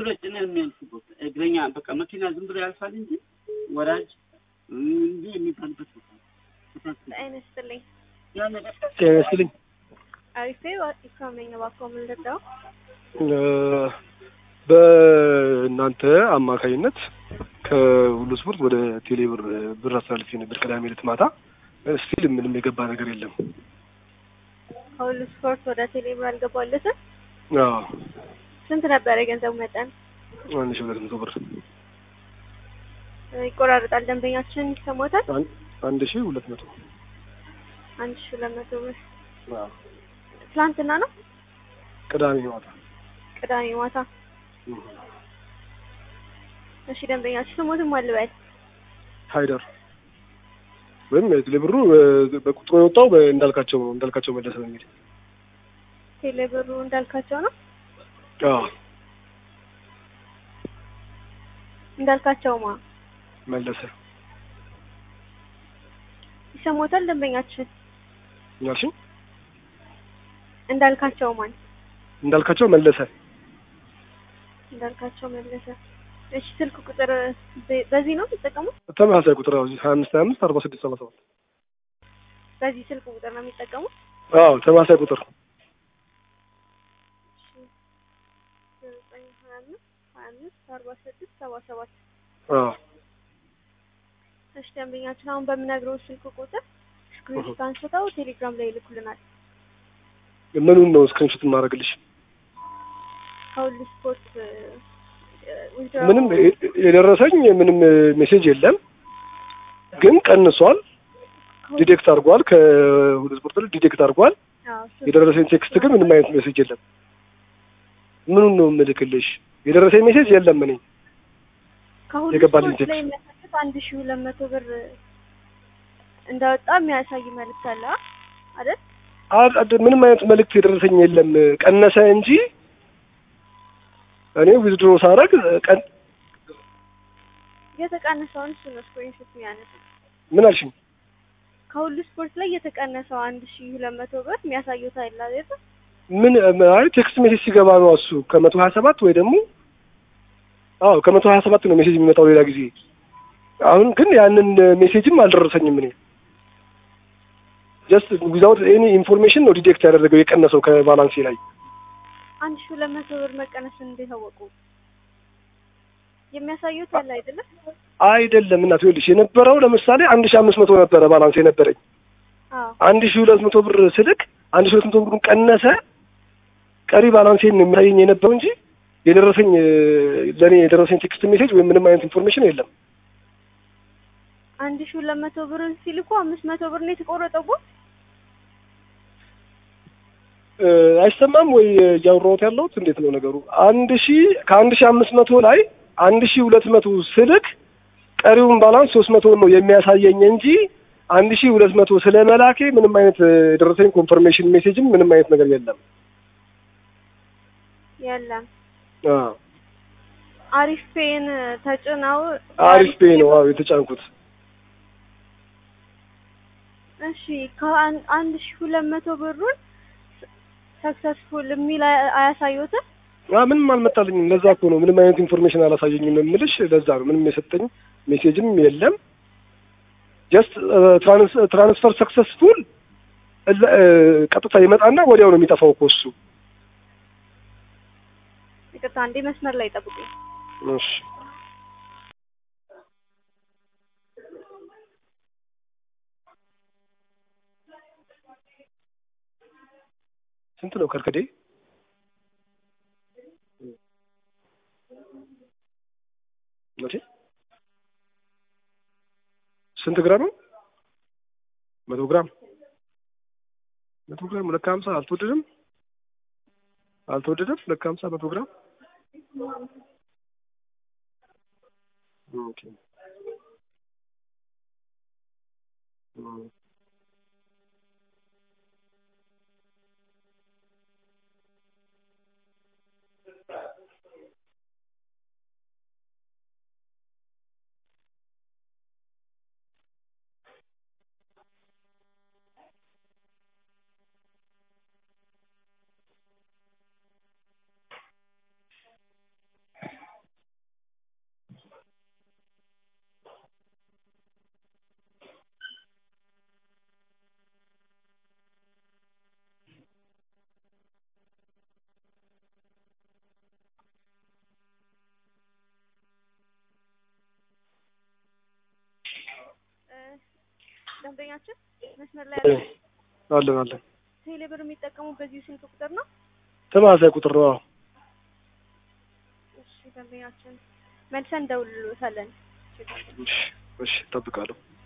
ብሎ ጭነህ የሚያልፉበት እግረኛ በቃ መኪና ዝም ብሎ ያልፋል እንጂ ወራጅ እንጂ የሚባልበት ቦታ ጤና ይስጥልኝ። ያ ነገር ጤና ይስጥልኝ። አሪፌ ኢክራም ነኝ። እባክዎ ምን ልርዳው? በእናንተ አማካኝነት ከሁሉ ስፖርት ወደ ቴሌ ብር ብር አስተላልፌ ነበር ቅዳሜ ዕለት ማታ። ስቲል ምንም የገባ ነገር የለም። ከሁሉ ስፖርት ወደ ቴሌብር አልገባለትም። አዎ ስንት ነበረ የገንዘቡ መጠን? አንድ ሺህ ሁለት መቶ ብር ይቆራረጣል። ደንበኛችን ይሰሞታል። አን- አንድ ሺህ ሁለት መቶ አንድ ሺህ ሁለት መቶ ብር አዎ ትላንትና ነው ቅዳሜ ማታ ቅዳሜ ማታ። እሺ ደንበኛችን ስሞትም አልበል ሀይደር ወይም ቴሌ ብሩ በቁጥሩ የወጣው እንዳልካቸው ነው። እንዳልካቸው መለሰ በሚል ቴሌብሩ እንዳልካቸው ነው አዎ እንዳልካቸውማ መለሰ ይሰሞታል። ደንበኛችን ያልሽኝ እንዳልካቸው ማን እንዳልካቸው መለሰ እንዳልካቸው መለሰ። እሺ ስልክ ቁጥር በ- በዚህ ነው የሚጠቀሙት? ተመሳሳይ ቁጥር አዎ ሀያ አምስት ሀያ አምስት አርባ ስድስት ሰባ ሰባት በዚህ ስልክ ቁጥር ነው የሚጠቀሙት? አዎ ተመሳሳይ ቁጥር እሺ ዘጠኝ ሀያ አምስት ሀያ አምስት አርባ ስድስት ሰባ ሰባት አዎ እሺ ደንበኛችን አሁን በምነግረው ስልክ ቁጥር ስክሪንሾት አንስተው ቴሌግራም ላይ ይልኩልናል። ምኑን ነው ስክሪንሾት የማደርግልሽ? ከሁሉ ስፖርት እ፣ ዊዝድሮው ምንም የ- የደረሰኝ ምንም ሜሴጅ የለም፣ ግን ቀንሷል። ከሁሉ- ዲቴክት አድርጓል። ከሁሉ ስፖርት ላይ ዲቴክት አድርጓል። አዎ፣ እሱ የደረሰኝ ቴክስት ግን ምንም አይነት ሜሴጅ የለም። ምኑን ነው የምልክልሽ? የደረሰኝ ሜሴጅ የለም። እኔ ከሁሉ የገባልኝ ስፖርት ላይ ቴክስት። የሚያሳዩት አንድ ሺህ ሁለት መቶ ብር እንዳወጣ የሚያሳይ መልዕክት አለ አ- አይደል? አ- አ- ምንም አይነት መልእክት የደረሰኝ የለም። ቀነሰ እንጂ እኔ ዊዝድሮ ሳደርግ ቀን የተቀነሰውን እሱ ነው ስክሪንሾት የሚያነሳው። ምን አልሽኝ? ከሁሉ ስፖርት ላይ የተቀነሰው አንድ ሺህ ሁለት መቶ ብር የሚያሳዩት አይደል አይደል? ምን አይ ቴክስት ሜሴጅ ሲገባ ነው እሱ ከመቶ ሀያ ሰባት ወይ ደግሞ አዎ ከመቶ ሀያ ሰባት ነው ሜሴጅ የሚመጣው ሌላ ጊዜ። አሁን ግን ያንን ሜሴጅም አልደረሰኝም። እኔ ጀስት ዊዛውት ኤኒ ኢንፎርሜሽን ነው ዲቴክት ያደረገው የቀነሰው ከባላንሴ ላይ። አንድ ሺህ ሁለት መቶ ብር መቀነሱን እንዴት አወቁ? የሚያሳዩት አለ አይደለ? አይደለም እናት ይኸውልሽ የነበረው ለምሳሌ አንድ ሺህ አምስት መቶ ነበረ ባላንስ የነበረኝ አዎ አንድ ሺህ ሁለት መቶ ብር ስልክ አንድ ሺህ ሁለት መቶ ብሩን ቀነሰ። ቀሪ ባላንሴን ነው የሚያሳየኝ የነበረው እንጂ የደረሰኝ ለእኔ የደረሰኝ ቴክስት ሜሴጅ ወይም ምንም አይነት ኢንፎርሜሽን የለም። አንድ ሺህ ሁለት መቶ ብርን ሲልኩ አምስት መቶ ብር ነው የተቆረጠው። እ፣ አይሰማም ወይ እያወራሁት ያለሁት እንዴት ነው ነገሩ? አንድ ሺህ ከአንድ ሺህ አምስት መቶ ላይ አንድ ሺህ ሁለት መቶ ስልክ ቀሪውን ባላንስ ሶስት መቶ ነው የሚያሳየኝ እንጂ አንድ ሺህ ሁለት መቶ ስለ መላኬ ምንም አይነት እ፣ የደረሰኝ ኮንፈርሜሽን ሜሴጅም ምንም አይነት ነገር የለም። የለም አዎ አሪፍ ፔን ተጭነው አሪፍ ፔ ነው አዎ የተጫንኩት። እሺ ከአን- አንድ ሺህ ሁለት መቶ ብሩን ሰክሰስፉል የሚል አያ- አያሳዩትም? አ ምንም አልመጣልኝም። ለዛ እኮ ነው ምንም አይነት ኢንፎርሜሽን አላሳየኝም የምልሽ። ለዛ ነው ምንም የሰጠኝ ሜሴጅም የለም። ጀስት ትራንስፈር ሰክሰስፉል ቀጥታ ይመጣና ወዲያው ነው የሚጠፋው እኮ እሱ። ይቅርታ አንዴ መስመር ላይ ጠብቁኝ። እሺ ስንት ነው ከርከዴ? መቼ ስንት ግራም ነው? መቶ ግራም መቶ ግራም ሁለት ከሀምሳ አልተወደደም አልተወደደም ሁለት ከሀምሳ መቶ ግራም ኦኬ እ ደንበኛችን መስመር ላይ ያለ አለን አለን ቴሌ ብር የሚጠቀሙ በዚህ ስልክ ቁጥር ነው? ተመሳሳይ ቁጥር ነው። አዎ እሺ ደንበኛችን መልሰን እንደውልሎታለን። እሺ እሺ እጠብቃለሁ።